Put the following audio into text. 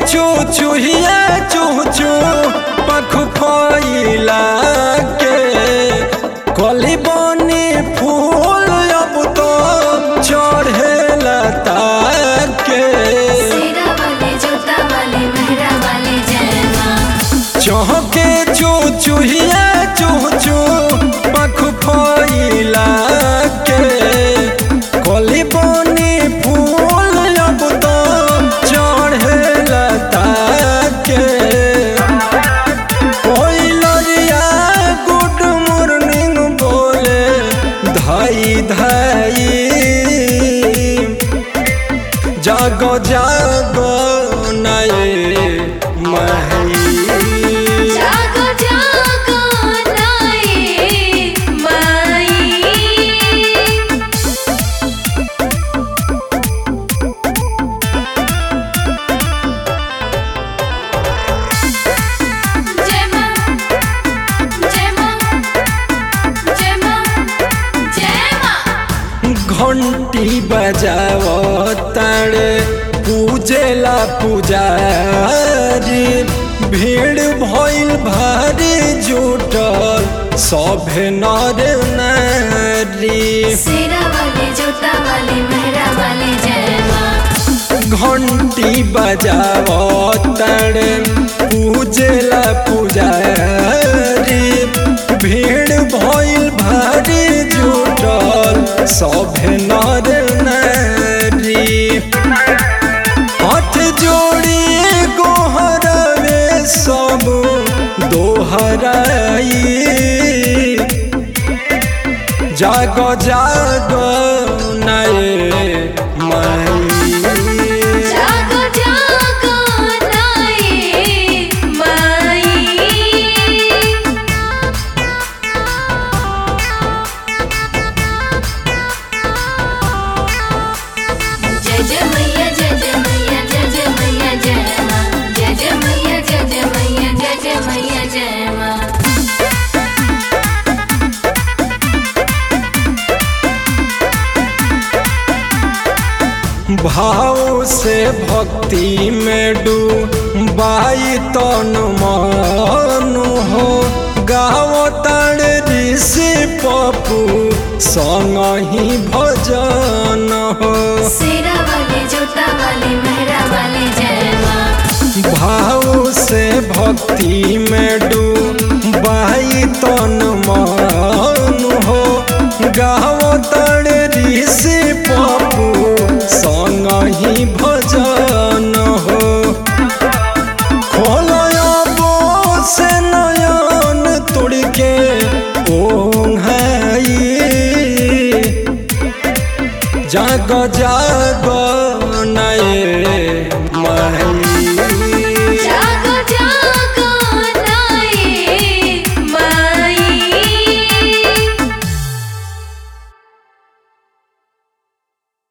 चू चूहिया चू चू पख फैला के कली बनी फूल अब तो चढ़ेला ताके सेरा वाले जोता वाले मेहरा वाले जय माँ चौके चू चूहिया चू चू पख फैला के कली बनी फूल अब तो चढ़ेला ताके कोई लरिया गुड मॉर्निंग बोले धाई धाई जागो जागो नए मही जागो जागो नाए माई जय माँ जय माँ जय माँ जय माँ घंटी बजाओ तारे पूजेला पुजारी भीड़ भइल भारी जुटल सभे नर नारी सेरा वाले जोता वाले मेहरा वाले जय माँ घंटी बजाओ तारे पूजेला पुजारी भीड़ भइल भारी जुटल सभे नर नारी हाथ जोड़ी गोहरवे सब दोहराई जागो जागो नए माई जागो जागो नाए माई जय जय मैया जय जय मैया जय जय मैया जय माँ जय जय मैया जय जय मैया जय जय मैया जय माँ भाव से भक्ति में डूबाई तन मन हो गाओ ताड़ ऋषि पपू संग ही भजन हो सेरा वाले जोता वाले मेहरा वाले जय माँ भाव से भक्ति में डूबाई तन मन हो गाओ ताड़ ऋषि पपू संग ही भजन